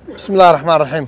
bismi illahi raxmaan raxiim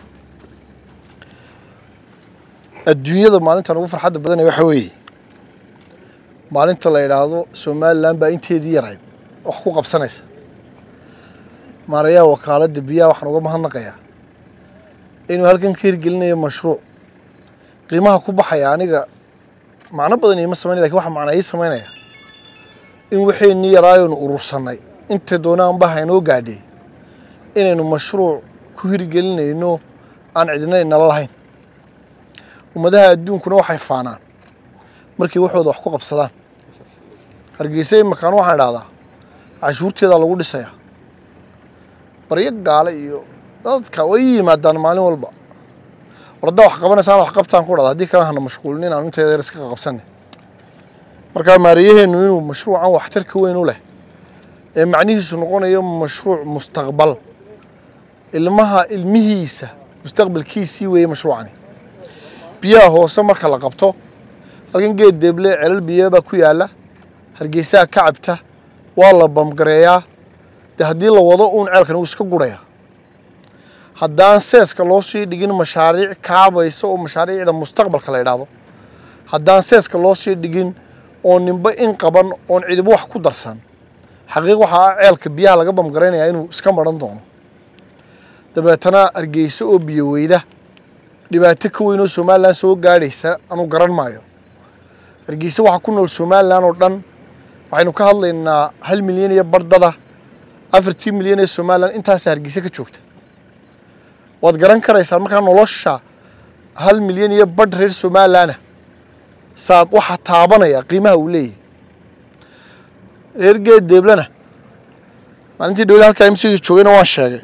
adduunyada maalintan ugu farxadda badanaya waxa weeye maalinta la yidhaahdo somalilan baa inteedii yarayd wax ku qabsanaysa maarayaha wakaaladda biyaha waxaan uga mahadnaqayaa inuu halkan ka hirgelinayo mashruuc qiimaha ku baxaya aniga macno badan iima samaynaya lakin waxa macna ii samaynaya in waxaynii yaraayoonu urursannay inta doonaanba haynoo gaadhay inaynu mashruuc ku hirgelinayno aan cidina inala lahayn ummadaha adduunkuna waxay faanaan markay waxooda wax ku qabsadaan hargeysa imakaan waxaan idhahdaa cashuurteedaa lagu dhisayaa baryo gaale iyo dadka way ii yimaadaan maalin walba wardaa wax qabanaysaan wax qabtaan ku dhada haddii kale hana mashquulin inaan inteeda yar iska qabsanay markaa maariyaheennu inuu mashruucan waxtarka weyn u leh ee macnihiisu noqonayo mashruuc mustaqbal ilmaha ilmihiisa mustaqbalkiisii weeye mashruucani biyaha hoose marka la qabto halkan geed deeble celal biyo baa ku yaalla hargeysaha ka cabta waa la bamgareeyaa dee haddii la wado uun ceelkan wuu iska gurayaa haddaan seeska loo sii dhigin mashaariic kaabaysa oo mashaariicda mustaqbalka la yidhaahdo haddaan seeska loo sii dhigin oo ninba in qaban oon cidiba wax ku darsan xaqiiq waxaa ah ceelka biyaha laga bamgaraynayaa inuu iska maran doono dabeetana hargeysa oo biyo weyda dhibaato ka weyn oo somalilan soo gaadhaysa anu garan maayo hargeysa waxaa ku nool somalilan oo dhan waxaynu ka hadlaynaa hal milyan iyo bardada afartii milyan ee somalilan intaasa hargeysa ka joogta waad garan karaysaa markaa nolosha hal milyan iyo badh reer somalilanah saad waxaa taabanaya qiimaha uu leeyahay reer geed deeblena maalintii dhawada halkaa imsiga joogayna waan sheegay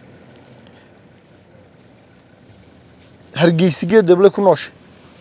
hargeysa geed deeble ku nooshay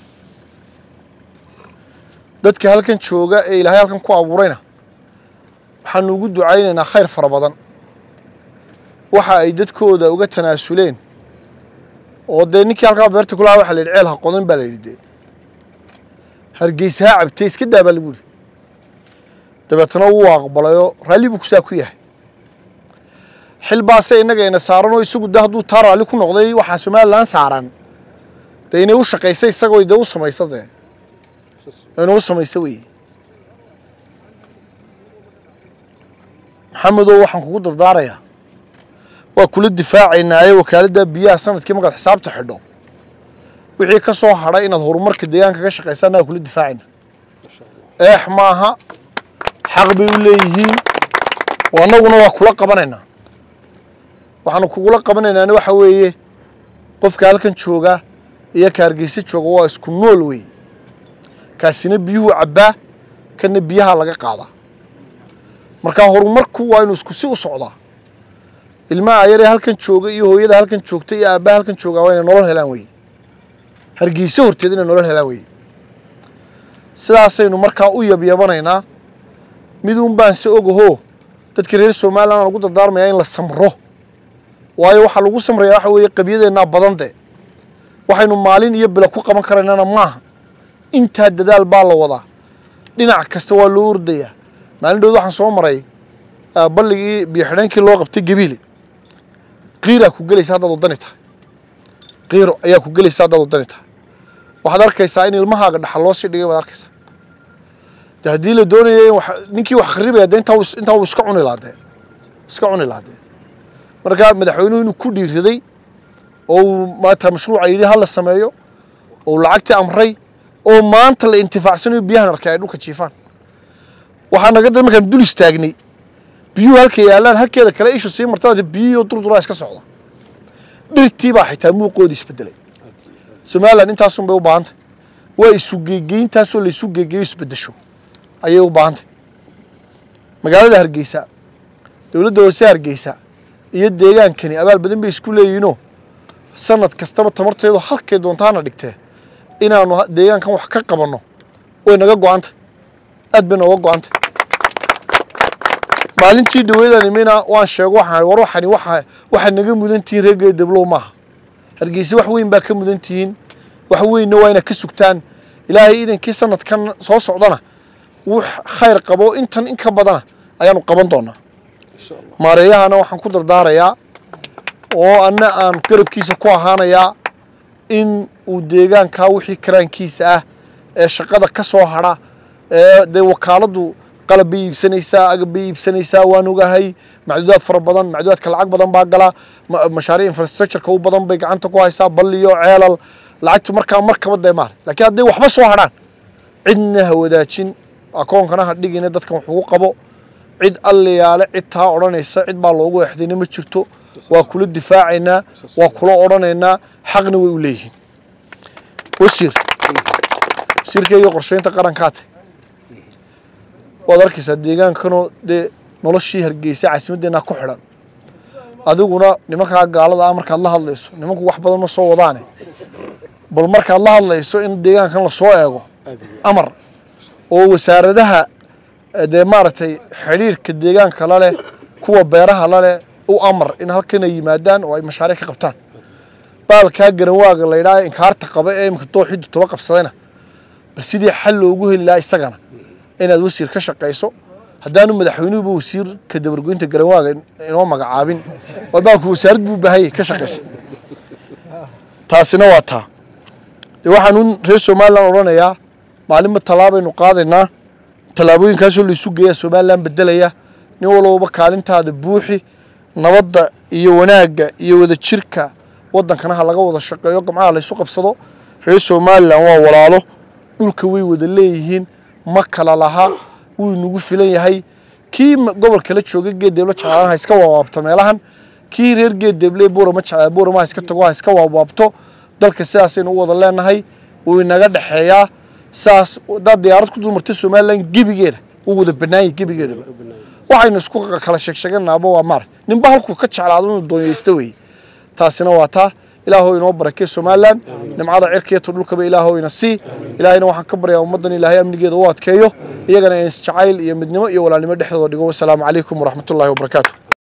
dadka halkan jooga ee ilaahay halkan ku abuurayna waxaanu ugu ducaynaynaa khayr fara badan waxa ay dadkooda uga tanaasuleen oo dee ninkii halkaa beerta kulahaa waxa la yidhi ceel ha qodan baa la yidhi dee hargeysa ha cabtay iska daa baa lagu yidhi dabeetana wuu aqbalayoo raalli buu kusaa ku yahay xil baase innaga ina saaran oo isagu de hadduu taa raalli ku noqday waxaa somalilan saaran dee inay u shaqaysa isagoo dee u samaysa dee inay u samaysa weeye maxamedow waxaan kugu dardaarayaa waa kula difaacaynaaye wakaaladda biyaha sanadkii markaad xisaabta xidho wixii ka soo hadhay inaad horumarka deegaanka ka shaqaysaan waa kula difaacayna eex maaha xaq bay u leeyihiin annaguna waa kula qabanaynaa waxaanu kugula qabanaynaana waxa weeye qofka halkan jooga iyo ka hargeysa jooga waa isku nool weeye kaasina biyuhu cabbaa kana biyaha laga qaadaa markaa horumarku waa inuu isku si u socdaa ilmaha ayaree halkan jooga iyo hooyada halkan joogta iyo aabbaha halkan joogaa waa inay nolol helaan weye hargeysa horteed inay nolol helaan weye sidaasaynu markaa u yabyabanaynaa miduun baan se ogahoo dadka reer somalilan aan ugu dardaarmayaa in la samro waayo waxaa lagu samrayaa waxa weeye qabyadeennaa badan de waxaynu maalin iyo bilo ku qaban karaynana maaha intaa dadaal baa la wadaa dhinac kasta waa loo ordayaa maalin dhowd waxaan soo maray balligii biyo xidheenkii loo qabtay gabiile qiiraa ku gelaysa haddaad wadani tahay qiiro ayaa ku gelaysa haddaad wadani tahay waxaad arkaysaa in ilmahaaga dhaxal loo sii dhigay baad arkaysaa de haddii la doonaya in ninkii wax kharibaya de intaa intaa uu iska cuni lahaa dee iska cuni lahaa dee marka madaxweynuhu inuu ku dhiiraday oo uu maanta mashruuca yidhi ha la sameeyo oo lacagtii amray oo maanta la intifaacsanayo biyahan arkay ay dhulka jiifaan waxaa naga da markaan dul istaagnay biyuhu halka yaallaan halkeeda kale ishu sii martada biyihiioo durduraa iska socda dhirtii baa xitaa muuqoodii isbedelay somalilan intaasun bay u baahantay waa isu geegeyntaasoo la isu geegeeyo isbedesho ayay u baahantay magaalada hargeysa dowladda hoose hargeysa iyo deegaankani abaal badan bay isku leeyihiinoo sanad kastaba tamarteedu halkay doontaana dhigtee inaanu deegaankan wax ka qabanno way naga go-antay aad bay nooga go-antay maalintii dhaweydaan imina waan sheego waxaan war waxani waxa waxaad naga mudan tihiin reer geedablow maaha hargeysa wax weyn baa ka mudan tihiin wax weynna waa inaad ka sugtaan ilaahay idankii sanadkan soo socdana wux khayr qabo intan in ka badana ayaanu qaban doonaa maareeyahana waxaan ku dardaarayaa oo anna aan garabkiisa ku ahaanayaa in uu deegaankaa wixii karaankiisa ah ee shaqada ka soo hadha ee dee wakaaladdu qalab bay iibsanaysaa agab bay iibsanaysaa waan ogahay macduudaad fara badan macduudaadka lacag badan baa gala ma- mashaariic infrastructureka u badan bay gacanta ku haysaa balliyo ceelal lacagtu markaa markaba dee maal laakiin hadday waxba soo hadhaan cidna ha wadaajin akoonkana ha dhigina dadkan wax ugu qabo cid alliyaale cid taa odhanaysa cid baa loogu exdayna ma jirto waa kula difaacaynaa waa kula odhanaynaa xaqna way u leeyihiin wasiir wasiirkeyga qorsheynta qarankaa tay waad arkaysaa deegaankanoo dee noloshii hargeysa caasimaddeenna ku xidhan adiguna nimankaa gaalada ah markaad la hadlayso nimanku wax badan ma soo wadaane bal markaad la hadlayso in deegaankan lasoo eego amar oo wasaaradaha eh, dee maaragtay xidhiirka deegaanka la leh kuwa beeraha la leh u amar in halkan ay yimaadaan oo ay mashaariic ka qabtaan baalkaa garanwaaga la yidhaha inkaarta qaba ee imika dooxiddu toba qabsadayna bal sidii xal loogu heli lahaa isagana inaad wasiir ka shaqayso haddaanu madaxweynuhuba wasiirka dabargoynta garanwaaga in- inoo magacaabin waa baalku wasaarad buu baahayay ka shaqaysa taasina waa taa dee waxaanu reer somalilan odhanayaa maalinba tallaabaynu qaadaynaa tallaabooyinkaasoo laysu geeyaa somalilan bedelaya nin walbaba kaalintaada buuxi nabadda iyo wanaagga iyo wadajirka waddankana ha laga wada shaqeeyo gamcaha laysu qabsado reer somalilan waa walaalo dhulka way wada leeyihiin ma kala laha wuu inagu filan yahay kii ma- gobolka la jooga geeddeebla jeclaan ha iska waawaabto meelahan kii reer geeddeeble buurama jeclaa buurama ha iska tago ha iska waawaabto dalka sidaasaynu u wada leenahay wuu inaga dhexeeyaa saas haddaad diyaarad ku dulmartay somalilan gebigeeda wuu wada banaanyay gebigeedaba waxaynu isku kala sheegsheeganaaba waa maarag ninba halkuu ka jeclaado inuu doonyaysta weeye taasina waa taa ilaahow inoo barakee somalilan nimcada cirkiyata dhulkaba ilaahow ina sii ilaahayna waxaan ka baryaa ummaddan ilaahay amnigeeda u adkeeyo iyagana in isjacayl iyo midnimo iyo walaalnimo dhexdooda dhigo wasalaamu calaykum waraxmatullaahi wabarakaatu